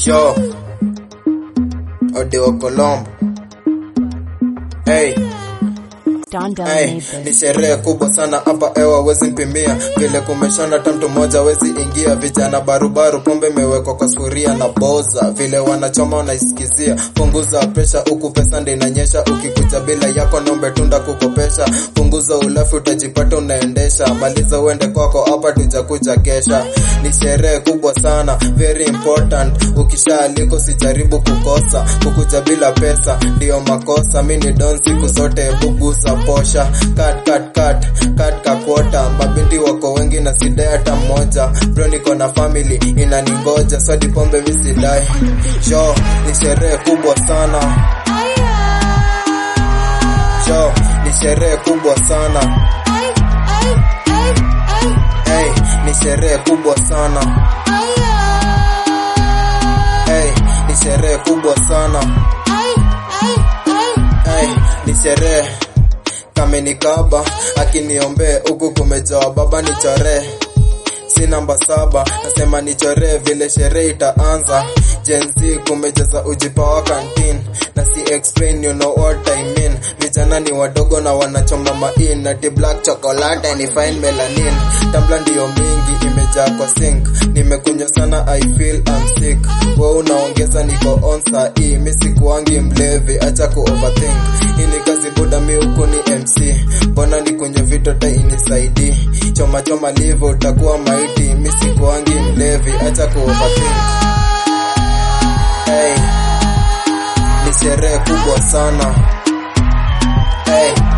Yo, Odeo Colombo. Hey, Don Don hey, made ni this. sherehe kubwa sana hapa ewa wezi mpimia vile kumeshona tamtu moja wezi ingia vijana barubaru pombe imewekwa kwa sufuria na boza vile wanachoma wanaisikizia punguza presha huku pesa ndio inanyesha ukikuja bila yako nombe tunda kukopesha punguza ulafi utajipata unaendesha maliza uende kwako hapa tujakuja kesha ni sherehe kubwa sana very important ukishaaliko sijaribu kukosa kukuja bila pesa ndiyo makosa mi ni don siku zote buguza posha kat kat kat kat kakwota mabinti wako wengi na sidai hata mmoja bro niko na family inaningoja swadi pombe misidai jo ni sherehe kubwa sana jo ni sherehe kubwa sana hey, ni sherehe kubwa sana hey, ni sherehe kubwa sana hey, ni sherehe kamenikaba akiniombee huku kumejawa baba nichoree si namba saba nasema nichoree vile sherehe itaanza jenzi kumejaza ujipawa kantin na si explain you know what I mean vijana ni wadogo na wanachoma main na ti black chocolate ni fine melanin tambla ndiyo mingi imejaa kwa sink nimekunywa sana I feel I'm sick we unaongeza niko on saa hii mi sikuangi mlevi acha ku overthink hii ni kazi buda mi huku ni MC mbona nikunywe vitota inisaidi choma choma livo utakuwa maiti mi sikuangi mlevi acha ku overthink hey, ni sherehe kubwa sana hey,